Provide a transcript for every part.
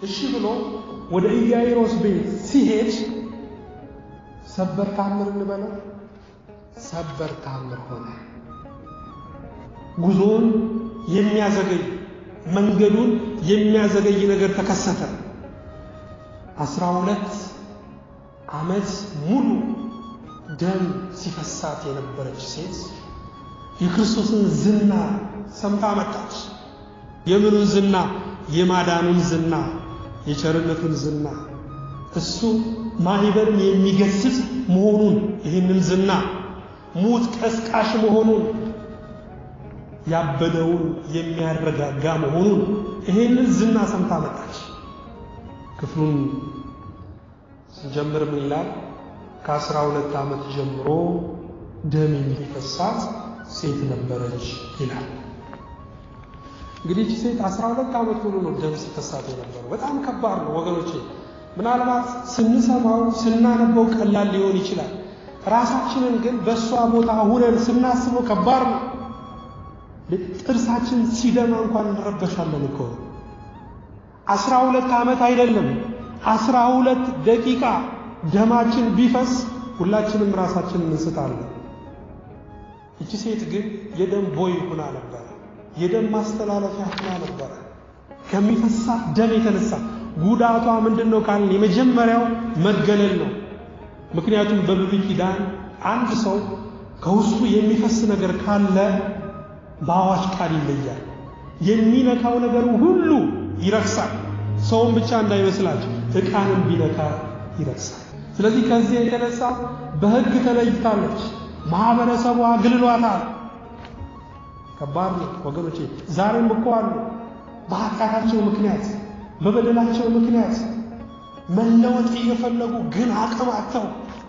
እሺ ብሎ ወደ ኢያኢሮስ ቤት ሲሄድ ሰበር ታምር እንበለው ሰበር ታምር ሆነ። ጉዞውን የሚያዘገይ መንገዱን የሚያዘገይ ነገር ተከሰተ። አስራ ሁለት ዓመት ሙሉ ደም ሲፈሳት የነበረች ሴት የክርስቶስን ዝና ሰምታ መጣች። የምኑን ዝና? የማዳኑን ዝና፣ የቸርነቱን ዝና፣ እሱ ማህበርን የሚገስጽ መሆኑን ይህንን ዝና፣ ሙት ቀስቃሽ መሆኑን፣ ያበደውን የሚያረጋጋ መሆኑን ይህንን ዝና ሰምታ መጣች። ክፍሉን ስንጀምር ምን ይላል? ከአስራ ሁለት ዓመት ጀምሮ ደም የሚፈሳት ሴት ነበረች ይላል። እንግዲህ እቺ ሴት አስራ ሁለት ዓመት ሙሉ ነው ደም ሲፈሳት የነበረው። በጣም ከባድ ነው ወገኖቼ። ምናልባት ስንሰማው ስናነበው ቀላል ሊሆን ይችላል። ራሳችንን ግን በእሷ ቦታ ሁነን ስናስበው ከባድ ነው። ጥርሳችን ሲደማ እንኳን እንረበሻለን እኮ። አስራ ሁለት ዓመት አይደለም አስራ ሁለት ደቂቃ ደማችን ቢፈስ ሁላችንም ራሳችንን እንስታለን። እቺ ሴት ግን የደም ቦይ ሁና ነበረ። የደም ማስተላለፊያ ሁና ነበረ። ከሚፈሳት ደም የተነሳ ጉዳቷ ምንድን ነው ካልን የመጀመሪያው መገለል ነው። ምክንያቱም በብሉይ ኪዳን አንድ ሰው ከውስጡ የሚፈስ ነገር ካለ በአዋጅ ቃል ይለያል። የሚነካው ነገር ሁሉ ይረክሳል። ሰውን ብቻ እንዳይመስላችሁ ዕቃንም ቢነካ ይረክሳል። ስለዚህ ከዚህ የተነሳ በሕግ ተለይታለች። ማህበረሰቡ አግልሏታል። ከባድ ነው ወገኖቼ። ዛሬም እኮ አሉ በኃጢአታቸው ምክንያት በበደላቸው ምክንያት መለወጥ እየፈለጉ ግን አቅም አጥተው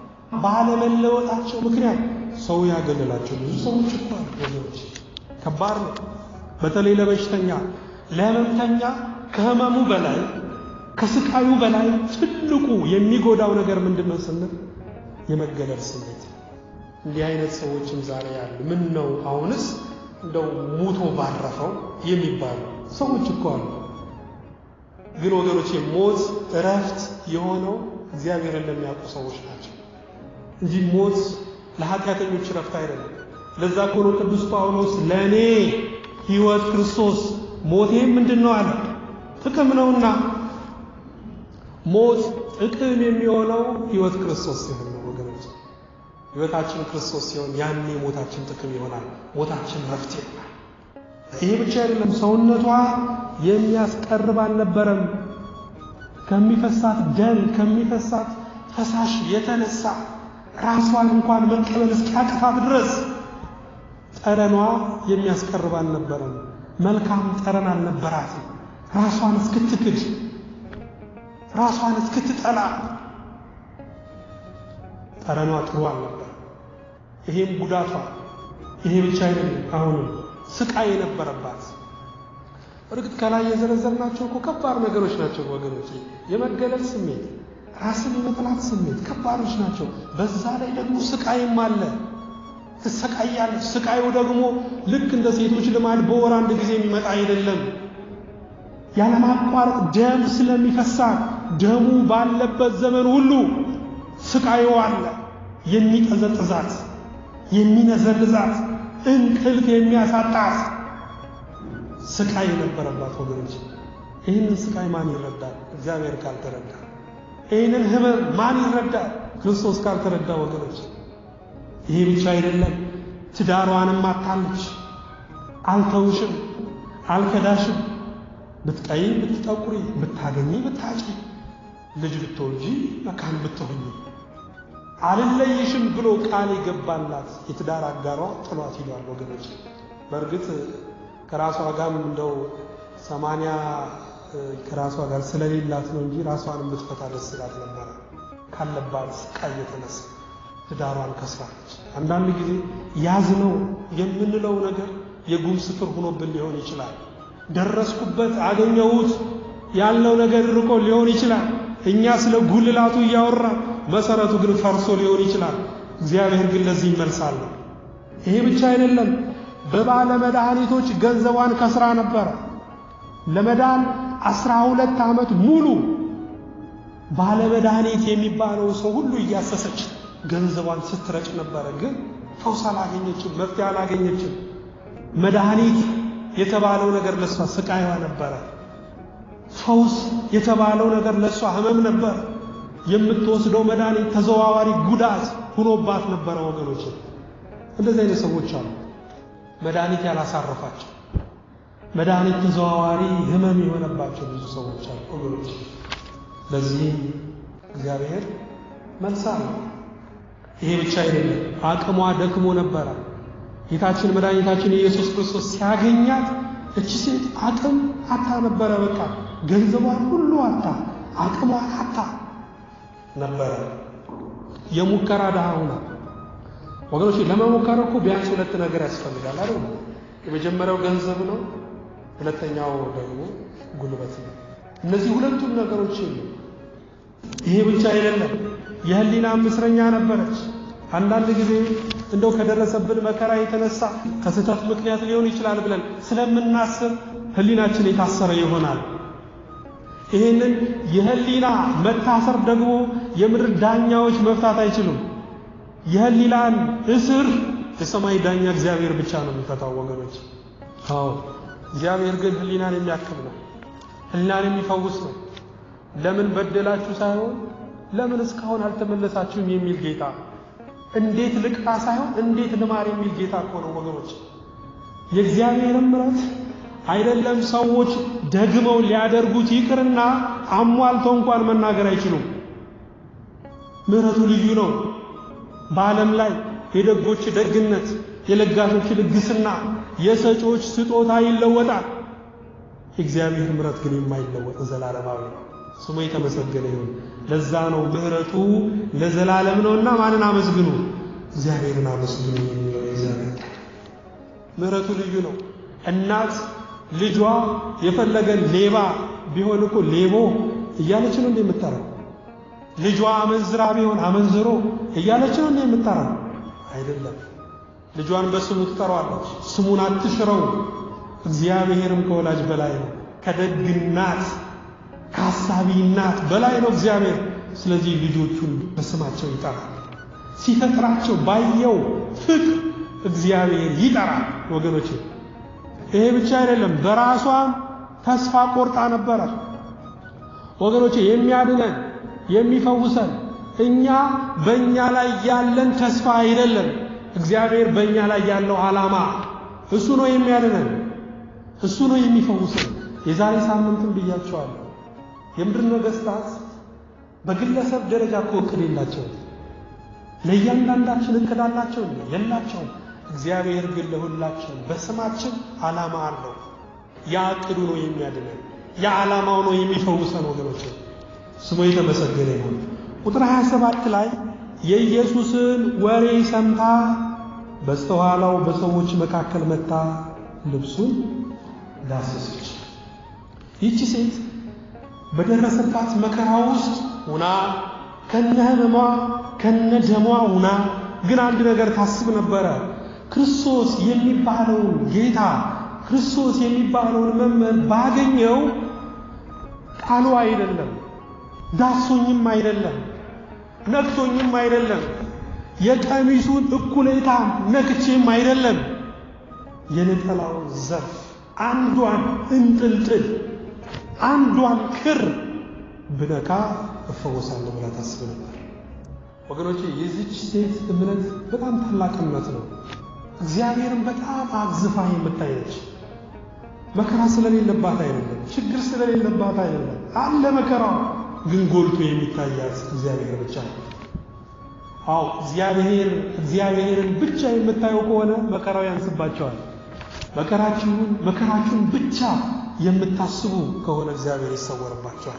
ባለመለወጣቸው ምክንያት ሰው ያገለላቸው ብዙ ሰዎች እኮ አሉ ወገኖቼ። ከባድ ነው። በተለይ ለበሽተኛ ለህመምተኛ ከህመሙ በላይ ከስቃዩ በላይ ትልቁ የሚጎዳው ነገር ምንድን ነው ስንል የመገለል ስሜት። እንዲህ አይነት ሰዎችም ዛሬ ያሉ ምን ነው አሁንስ እንደው ሙቶ ባረፈው የሚባሉ ሰዎች እኮ አሉ። ግን ወገኖቼ ሞት እረፍት የሆነው እግዚአብሔርን ለሚያውቁ ሰዎች ናቸው እንጂ ሞት ለኃጢአተኞች እረፍት አይደለም። ለዛ እኮ ነው ቅዱስ ጳውሎስ ለእኔ ሕይወት ክርስቶስ ሞቴም ምንድን ነው አለ ጥቅም ነውና። ሞት ጥቅም የሚሆነው ሕይወት ክርስቶስ ሲሆን ነው ወገኖች። ሕይወታችን ክርስቶስ ሲሆን ያኔ ሞታችን ጥቅም ይሆናል፣ ሞታችን ረፍት ይሆናል። ይሄ ብቻ አይደለም፣ ሰውነቷ የሚያስቀርብ አልነበረም። ከሚፈሳት ደም ከሚፈሳት ፈሳሽ የተነሳ ራሷን እንኳን መቀበል እስኪያቅታት ድረስ ጠረኗ የሚያስቀርብ አልነበረም። መልካም ጠረን አልነበራትም። ራሷን እስክትክድ ራሷን እስክትጠላ ጠረኗ ጥሩ አልነበር። ይሄም ጉዳቷ። ይሄ ብቻ አይደለም፣ አሁንም ስቃይ የነበረባት። እርግጥ ከላይ የዘረዘርናቸው እኮ ከባድ ነገሮች ናቸው ወገኖች። የመገለል ስሜት፣ ራስን የመጥላት ስሜት ከባዶች ናቸው። በዛ ላይ ደግሞ ስቃይም አለ። ትሰቃያለች። ስቃዩ ደግሞ ልክ እንደ ሴቶች ልማድ በወር አንድ ጊዜ የሚመጣ አይደለም። ያለማቋረጥ ደም ስለሚፈሳት ደሙ ባለበት ዘመን ሁሉ ስቃዩ አለ። የሚጠዘጥዛት፣ የሚነዘልዛት፣ እንቅልፍ የሚያሳጣት ስቃይ የነበረባት ወገኖች። ይህንን ስቃይ ማን ይረዳል? እግዚአብሔር ካልተረዳ። ይህንን ህመም ማን ይረዳል? ክርስቶስ ካልተረዳ ወገኖች። ይሄ ብቻ አይደለም፣ ትዳሯንም አታለች። አልተውሽም፣ አልከዳሽም፣ ብትቀይ ብትጠቁሪ፣ ብታገኚ ብታጪ፣ ልጅ ብትወልጂ መካን ብትሆኚ አልለይሽም ብሎ ቃል የገባላት የትዳር አጋሯ ጥሏት ሂዷል ወገኖች። በእርግጥ ከራሷ ጋርም እንደው ሰማንያ ከራሷ ጋር ስለሌላት ነው እንጂ ራሷን ብትፈታ ደስ ይላት ነበረ ካለባት ስቃይ የተነሳ ትዳሯን ከስራለች። አንዳንድ ጊዜ ያዝነው የምንለው ነገር የጉም ስፍር ሆኖብን ሊሆን ይችላል። ደረስኩበት አገኘሁት ያልነው ነገር ርቆ ሊሆን ይችላል። እኛ ስለ ጉልላቱ እያወራ መሰረቱ ግን ፈርሶ ሊሆን ይችላል። እግዚአብሔር ግን ለዚህ ይመልሳል። ይሄ ብቻ አይደለም። በባለ መድኃኒቶች ገንዘቧን ከስራ ነበረ። ለመዳን አስራ ሁለት ዓመት ሙሉ ባለመድኃኒት የሚባለው ሰው ሁሉ እያሰሰች ገንዘቧን ስትረጭ ነበረ። ግን ፈውስ አላገኘችም፣ መፍትሄ አላገኘችም። መድኃኒት የተባለው ነገር ለእሷ ስቃይዋ ነበረ። ፈውስ የተባለው ነገር ለእሷ ህመም ነበረ። የምትወስደው መድኃኒት ተዘዋዋሪ ጉዳት ሁኖባት ነበረ። ወገኖች እንደዚህ አይነት ሰዎች አሉ። መድኃኒት ያላሳረፋቸው መድኃኒት ተዘዋዋሪ ህመም የሆነባቸው ብዙ ሰዎች አሉ ወገኖች። ለዚህ እግዚአብሔር መልስ አለው። ይሄ ብቻ አይደለም፣ አቅሟ ደክሞ ነበረ። ጌታችን መድኃኒታችን ኢየሱስ ክርስቶስ ሲያገኛት እቺ ሴት አቅም አታ ነበረ። በቃ ገንዘቧን ሁሉ አታ፣ አቅሟን አታ ነበረ። የሙከራ ድሃ ሆና ወገኖች፣ ለመሞከር እኮ ቢያንስ ሁለት ነገር ያስፈልጋል አይደል? የመጀመሪያው ገንዘብ ነው፣ ሁለተኛው ደግሞ ጉልበት ነው። እነዚህ ሁለቱም ነገሮች የሉ። ይሄ ብቻ አይደለም፣ የህሊና እስረኛ ነበረች። አንዳንድ ጊዜ እንደው ከደረሰብን መከራ የተነሳ ከስህተት ምክንያት ሊሆን ይችላል ብለን ስለምናስብ ህሊናችን የታሰረ ይሆናል። ይህንን የህሊና መታሰር ደግሞ የምድር ዳኛዎች መፍታት አይችሉም። የህሊናን እስር የሰማይ ዳኛ እግዚአብሔር ብቻ ነው የሚፈታው ወገኖች። አዎ እግዚአብሔር ግን ህሊናን የሚያክም ነው። ህሊናን የሚፈውስ ነው። ለምን በደላችሁ ሳይሆን ለምን እስካሁን አልተመለሳችሁም የሚል ጌታ፣ እንዴት ልቅጣ ሳይሆን እንዴት ልማር የሚል ጌታ እኮ ነው ወገኖች። የእግዚአብሔርን ምሕረት አይደለም ሰዎች ደግመው ሊያደርጉት ይቅርና አሟልተው እንኳን መናገር አይችሉም። ምሕረቱ ልዩ ነው። በዓለም ላይ የደጎች ደግነት፣ የለጋሾች ልግስና፣ የሰጪዎች ስጦታ ይለወጣል። የእግዚአብሔር ምሕረት ግን የማይለወጥ ዘላለማዊ ነው። ስሙ የተመሰገነ ይሁን። ለዛ ነው ምሕረቱ ለዘላለም ነውና ማንን አመስግኑ? እግዚአብሔርን አመስግኑ የሚለው የእግዚአብሔር ምሕረቱ ልዩ ነው። እናት ልጇ የፈለገ ሌባ ቢሆን እኮ ሌቦ እያለች ነው እንዴ የምጠራው? ልጇ አመንዝራ ቢሆን አመንዝሮ እያለች ነው እንዴ የምጠራው? አይደለም። ልጇን በስሙ ትጠራዋለች። ስሙን አትሽረው። እግዚአብሔርም ከወላጅ በላይ ነው። ከደግ እናት ከአሳቢ እናት በላይ ነው እግዚአብሔር። ስለዚህ ልጆቹን በስማቸው ይጠራል። ሲፈጥራቸው ባየው ፍቅር እግዚአብሔር ይጠራል። ወገኖች ይሄ ብቻ አይደለም፣ በራሷም ተስፋ ቆርጣ ነበረ። ወገኖች የሚያድነን የሚፈውሰን እኛ በእኛ ላይ ያለን ተስፋ አይደለም፣ እግዚአብሔር በእኛ ላይ ያለው ዓላማ እሱ ነው የሚያድነን፣ እሱ ነው የሚፈውሰን። የዛሬ ሳምንትም ብያቸዋለሁ። የምድር ነገሥታት በግለሰብ ደረጃ እኮ እቅድ የላቸውም። ለእያንዳንዳችን እቅድ አላቸው የላቸውም። እግዚአብሔር ግን ለሁላችን በስማችን ዓላማ አለው። ያ እቅዱ ነው የሚያድነን፣ ያ ዓላማው ነው የሚፈውሰን። ወገኖች ስሙ የተመሰገነ ይሁን። ቁጥር 27 ላይ የኢየሱስን ወሬ ሰምታ በስተኋላው በሰዎች መካከል መታ ልብሱን ዳሰሰች። ይቺ ሴት በደረሰባት መከራ ውስጥ ሁና ከነ ህመሟ ከነ ደሟ ሁና ግን አንድ ነገር ታስብ ነበረ። ክርስቶስ የሚባለውን ጌታ ክርስቶስ የሚባለውን መምህር ባገኘው ቃሉ አይደለም፣ ዳሶኝም አይደለም፣ ነክቶኝም አይደለም፣ የቀሚሱን እኩሌታ ነክቼም አይደለም፣ የነጠላውን ዘርፍ አንዷን እንጥልጥል አንዷን ክር ብነካ እፈወሳለሁ ብላ ታስብ ነበር። ወገኖቼ የዚች ሴት እምነት በጣም ታላቅ እምነት ነው። እግዚአብሔርን በጣም አግዝፋ የምታይ ነች። መከራ ስለሌለባት አይደለም፣ ችግር ስለሌለባት አይደለም። አለ መከራው፣ ግን ጎልቶ የሚታያት እግዚአብሔር ብቻ ነው። አዎ እግዚአብሔር እግዚአብሔርን ብቻ የምታየው ከሆነ መከራው ያንስባቸዋል። መከራችሁን መከራችሁን ብቻ የምታስቡ ከሆነ እግዚአብሔር ይሰወርባቸዋል።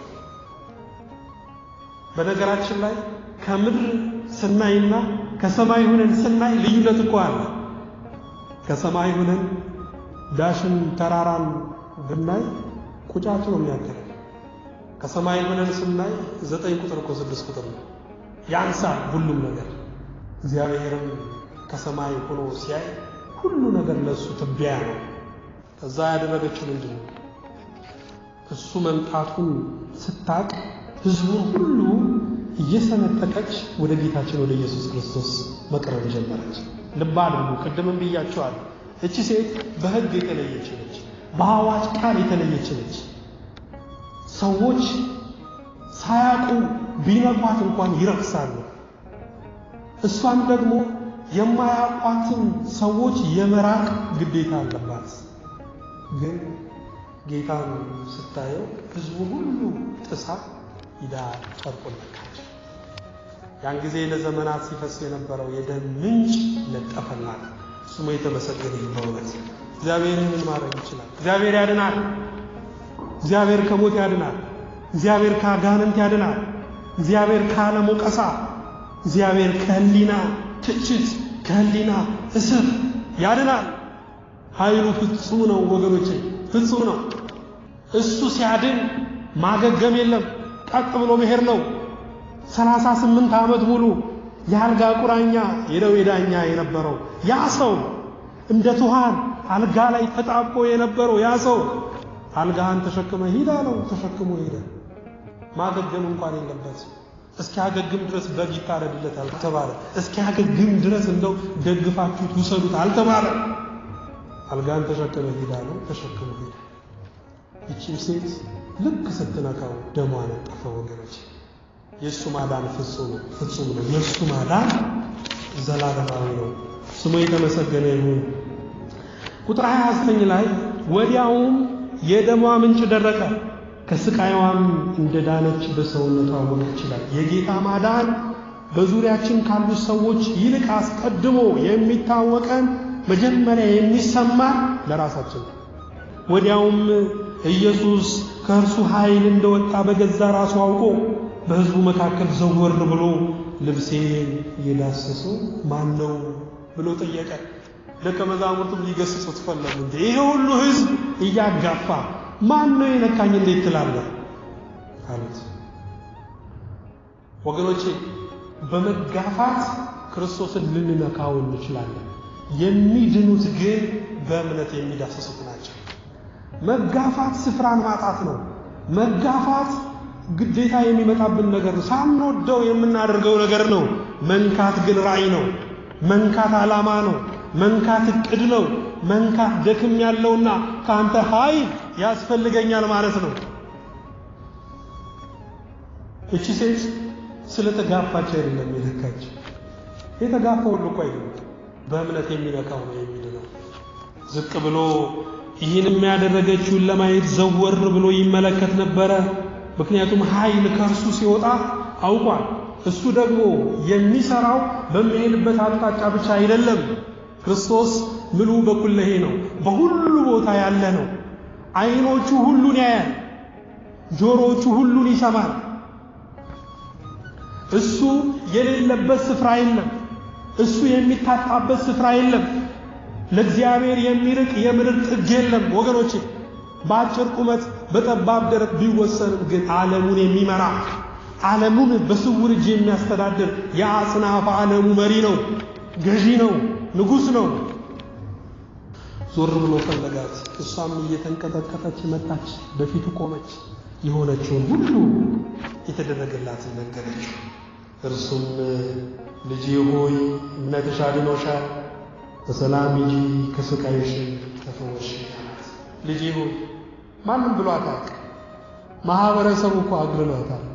በነገራችን ላይ ከምድር ስናይና ከሰማይ ሆነን ስናይ ልዩነት እኮ አለ። ከሰማይ ሆነን ዳሽን ተራራን ብናይ ቁጫጭ ነው የሚያክለው። ከሰማይ ሆነን ስናይ ዘጠኝ ቁጥር እኮ ስድስት ቁጥር ነው፣ ያንሳል ሁሉም ነገር። እግዚአብሔርም ከሰማይ ሆኖ ሲያይ ሁሉ ነገር ለእሱ ትቢያ ነው። ከዛ ያደረገችው ምንድን ነው? እሱ መምጣቱን ስታቅ ሕዝቡን ሁሉ እየሰነጠቀች ወደ ጌታችን ወደ ኢየሱስ ክርስቶስ መቅረብ ጀመረች። ልብ አድርጉ፣ ቅድምም ብያቸዋል። እቺ ሴት በሕግ የተለየች ነች፣ በአዋጅ ቃል የተለየች ነች። ሰዎች ሳያውቁ ቢነኳት እንኳን ይረክሳሉ። እሷም ደግሞ የማያውቋትን ሰዎች የመራቅ ግዴታ አለባት። ግን ጌታን ስታየው ሕዝቡ ሁሉ ጥሳ ሂዳ ጨርቁን ነካች። ያን ጊዜ ለዘመናት ሲፈስ የነበረው የደም ምንጭ ለጠፈላት። ስሙ የተመሰገነ ይሁን። በእውነት እግዚአብሔር ምን ማድረግ ይችላል? እግዚአብሔር ያድናል። እግዚአብሔር ከሞት ያድናል። እግዚአብሔር ከአጋንንት ያድናል። እግዚአብሔር ከዓለም ወቀሳ፣ እግዚአብሔር ከህሊና ትችት፣ ከህሊና እስር ያድናል። ኃይሉ ፍጹም ነው ወገኖቼ፣ ፍጹም ነው። እሱ ሲያድን ማገገም የለም፣ ቀጥ ብሎ መሄድ ነው። ሰላሳ ስምንት ዓመት ሙሉ የአልጋ ቁራኛ የደዌ ዳኛ የነበረው ያ ሰው እንደ ትኋን አልጋ ላይ ተጣብቆ የነበረው ያ ሰው አልጋህን ተሸክመ ሂድ አለው። ተሸክሞ ሄደ። ማገገም እንኳን የለበት። እስኪያገግም ድረስ በግ ይታረድለት አልተባለ። እስኪያገግም ድረስ እንደው ደግፋችሁት ውሰዱት አልተባለ። አልጋህን ተሸክመ ሂድ አለው። ተሸክሞ ሄደ። ይቺም ሴት ልክ ስትነካው ደሟ ነጠፈ። ወገኖች የእሱ ማዳን ፍጹም ነው፣ ፍጹም ነው። የእሱ ማዳን ዘላለማዊ ነው። ስሙ የተመሰገነ ይሁን። ቁጥር 29 ላይ ወዲያውም የደሟ ምንጭ ደረቀ፣ ከስቃይዋም እንደ ዳነች በሰውነቷ አወቀች ይላል። የጌታ ማዳን በዙሪያችን ካሉት ሰዎች ይልቅ አስቀድሞ የሚታወቀን መጀመሪያ የሚሰማን ለራሳችን ነው። ወዲያውም ኢየሱስ ከእርሱ ኃይል እንደወጣ በገዛ ራሱ አውቆ በሕዝቡ መካከል ዘወር ብሎ ልብሴን የዳሰሰው ማን ነው ብሎ ጠየቀ። ደቀ መዛሙርቱም ሊገስጹት ፈለጉ። እንዴ ይሄ ሁሉ ሕዝብ እያጋፋ ማን ነው የነካኝ እንዴት ትላለህ? አሉት። ወገኖቼ በመጋፋት ክርስቶስን ልንነካው እንችላለን። የሚድኑት ግን በእምነት የሚዳሰሱት ናቸው። መጋፋት ስፍራን ማጣት ነው። መጋፋት ግዴታ የሚመጣብን ነገር ነው። ሳንወደው የምናደርገው ነገር ነው። መንካት ግን ራእይ ነው። መንካት ዓላማ ነው። መንካት እቅድ ነው። መንካት ደክም ያለውና ከአንተ ኃይል ያስፈልገኛል ማለት ነው። እቺ ሴት ስለተጋፋች አይደለም የነካች። የተጋፋ ሁሉ እኮ አይደለም፣ በእምነት የሚነካው ነው የሚድነው። ዝቅ ብሎ ይህን የሚያደረገችውን ለማየት ዘወር ብሎ ይመለከት ነበረ። ምክንያቱም ኃይል ከእርሱ ሲወጣ አውቋል። እሱ ደግሞ የሚሰራው በሚሄድበት አቅጣጫ ብቻ አይደለም። ክርስቶስ ምሉ በኩለሄ ነው፣ በሁሉ ቦታ ያለ ነው። ዓይኖቹ ሁሉን ያያል፣ ጆሮቹ ሁሉን ይሰማል። እሱ የሌለበት ስፍራ የለም። እሱ የሚታጣበት ስፍራ የለም። ለእግዚአብሔር የሚርቅ የምድር ጥግ የለም ወገኖቼ። በአጭር ቁመት በጠባብ ደረት ቢወሰንም ግን ዓለሙን የሚመራ ዓለሙን በስውር እጅ የሚያስተዳድር የአጽናፈ ዓለሙ መሪ ነው፣ ገዢ ነው፣ ንጉሥ ነው። ዞር ብሎ ፈለጋት። እሷም እየተንቀጠቀጠች መጣች፣ በፊቱ ቆመች። የሆነችውን ሁሉ የተደረገላትን ነገረች። እርሱም ልጄ ሆይ እምነትሽ አድኖሻል፣ በሰላም ሂጂ፣ ከስቃይሽ ተፈወሽ አላት። ልጄ ሆይ ማንም ብሏታል። ማህበረሰቡ እኮ አግልሏታል።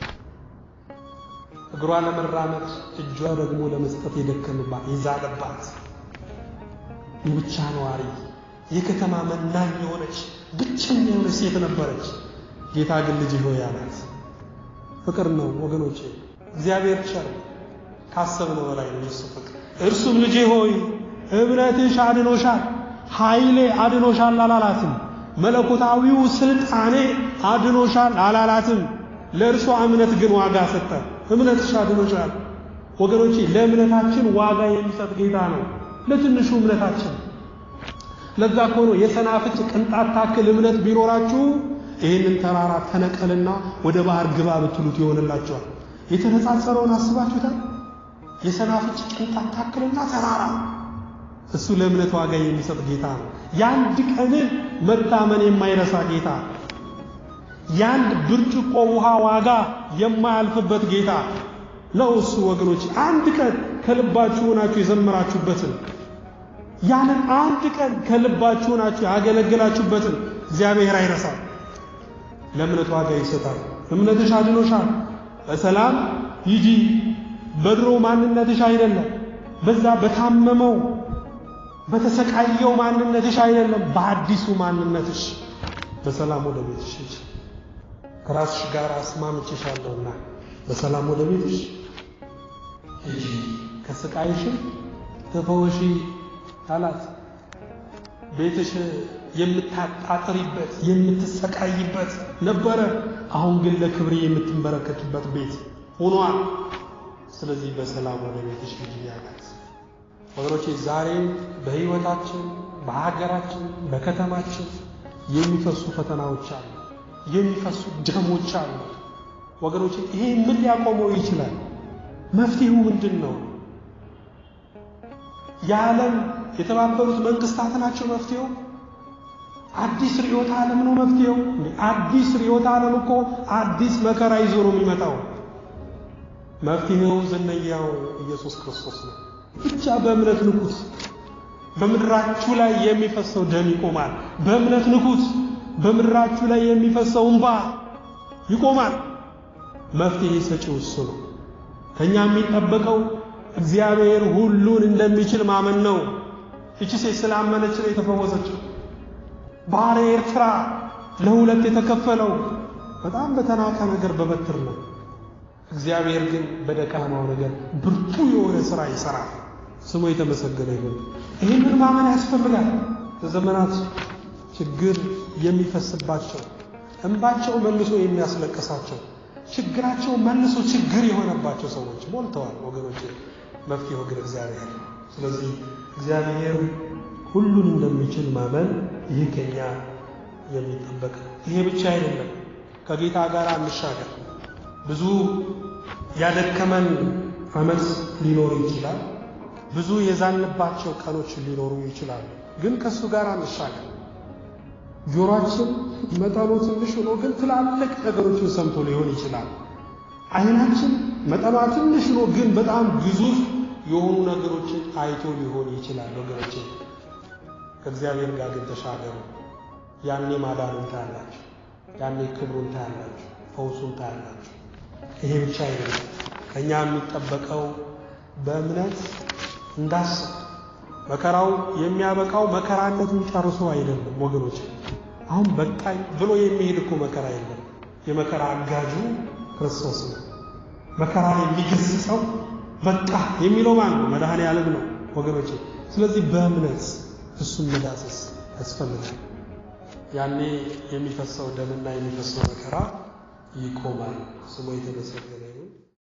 እግሯ ለመራመድ እጇ ደግሞ ለመስጠት የደከምባት የዛለባት የብቻ ነዋሪ የከተማ መናኝ የሆነች ብቸኛ የሆነች ሴት ነበረች። ጌታ ግን ልጅ ሆይ አላት። ፍቅር ነው ወገኖቼ። እግዚአብሔር ቸር ካሰብነው በላይ ነው የሱ ፍቅር። እርሱም ልጄ ሆይ እምነትሽ አድኖሻል፣ ኃይሌ አድኖሻል አላላትም። መለኮታዊው ስልጣኔ አድኖሻል አላላትም። ለእርሷ እምነት ግን ዋጋ ሰጠ። እምነትሽ አድኖሻል። ወገኖቼ ለእምነታችን ዋጋ የሚሰጥ ጌታ ነው። ለትንሹ እምነታችን ለዛ እኮ ነው የሰናፍጭ ቅንጣት ታክል እምነት ቢኖራችሁ ይህንን ተራራ ተነቀልና ወደ ባህር ግባ ብትሉት ይሆንላችኋል። የተነጻጸረውን አስባችሁታል? የሰናፍጭ ቅንጣት ታክልና ተራራ እሱ ለእምነት ዋጋ የሚሰጥ ጌታ ነው። የአንድ ቀንን መታመን የማይረሳ ጌታ የአንድ ብርጭቆ ውሃ ዋጋ የማያልፍበት ጌታ ነው እሱ። ወገኖች አንድ ቀን ከልባችሁ ሆናችሁ የዘመራችሁበትን ያንን አንድ ቀን ከልባችሁ ሆናችሁ ያገለገላችሁበትን እግዚአብሔር አይረሳም። ለእምነት ዋጋ ይሰጣል። እምነትሽ አድኖሻል። በሰላም ሂጂ። በድሮ ማንነትሽ አይደለም፣ በዛ በታመመው በተሰቃየው ማንነትሽ አይደለም፣ በአዲሱ ማንነትሽ በሰላም ወደ ቤትሽ ሂጂ። ከራስሽ ጋር አስማምቼሻለሁና በሰላም ወደ ቤትሽ ሂጂ፣ ከስቃይሽም ተፈወሺ አላት። ቤትሽ የምታጣጥሪበት የምትሰቃይበት ነበረ። አሁን ግን ለክብሬ የምትንበረከኪበት ቤት ሆኗል። ስለዚህ በሰላም ወደ ቤትሽ ሂጂ አላት። ወገኖቼ ዛሬም በሕይወታችን፣ በሀገራችን፣ በከተማችን የሚፈሱ ፈተናዎች አሉ፣ የሚፈሱ ደሞች አሉ። ወገኖቼ ይሄ ምን ሊያቆመው ይችላል? መፍትሄው ምንድን ነው? የዓለም የተባበሩት መንግስታት ናቸው መፍትሄው? አዲስ ርዕዮተ ዓለም ነው መፍትሄው? አዲስ ርዕዮተ ዓለም እኮ አዲስ መከራ ይዞ ነው የሚመጣው። መፍትሄው ዝነኛው ኢየሱስ ክርስቶስ ነው። ብቻ በእምነት ንኩት። በምድራችሁ ላይ የሚፈሰው ደም ይቆማል። በእምነት ንኩት። በምድራችሁ ላይ የሚፈሰው እንባ ይቆማል። መፍትሄ ሰጪው እሱ ነው። ከኛ የሚጠበቀው እግዚአብሔር ሁሉን እንደሚችል ማመን ነው። እቺ ሴት ስላመነች ነው የተፈወሰችው። ባህረ ኤርትራ ለሁለት የተከፈለው በጣም በተናቀ ነገር በበትር ነው። እግዚአብሔር ግን በደካማው ነገር ብርቱ የሆነ ሥራ ይሠራል። ስሙ የተመሰገነ ይሁን። ይህንን ማመን ያስፈልጋል። በዘመናት ችግር የሚፈስባቸው እንባቸው መልሶ የሚያስለቅሳቸው ችግራቸው መልሶ ችግር የሆነባቸው ሰዎች ሞልተዋል ወገኖች። መፍትሄው ግን እግዚአብሔር ነው። ስለዚህ እግዚአብሔር ሁሉን እንደሚችል ማመን ይህ ከኛ የሚጠበቅ ነው። ይሄ ብቻ አይደለም። ከጌታ ጋር እንሻገር። ብዙ ያደከመን ዓመት ሊኖር ይችላል። ብዙ የዛንባቸው ቀኖች ሊኖሩ ይችላሉ። ግን ከእሱ ጋር እንሻገር። ጆሮአችን መጠኑ ትንሽ ሆኖ ግን ትላልቅ ነገሮችን ሰምቶ ሊሆን ይችላል። ዓይናችን መጠኗ ትንሽ ሆኖ ግን በጣም ግዙፍ የሆኑ ነገሮችን አይቶ ሊሆን ይችላል። ወገኖቼ ከእግዚአብሔር ጋር ግን ተሻገሩ። ያኔ ማዳኑን ታያላችሁ። ያኔ ክብሩን ታያላችሁ። ፈውሱን ታያላችሁ። ይሄ ብቻ አይደለም። ከእኛ የሚጠበቀው በእምነት እንዳስብ መከራው የሚያበቃው መከራነቱን ጨርሶ አይደለም ወገኖች። አሁን በቃኝ ብሎ የሚሄድ እኮ መከራ የለም። የመከራ አጋጁ ክርስቶስ ነው። መከራ የሚገስጸው በቃ የሚለው ማን ነው? መድኃኔ ዓለም ነው ወገኖች። ስለዚህ በእምነት እሱን መዳሰስ ያስፈልጋል። ያኔ የሚፈሰው ደምና የሚፈሰው መከራ ይቆማል። ስሙ የተመሰገነ ይሁን።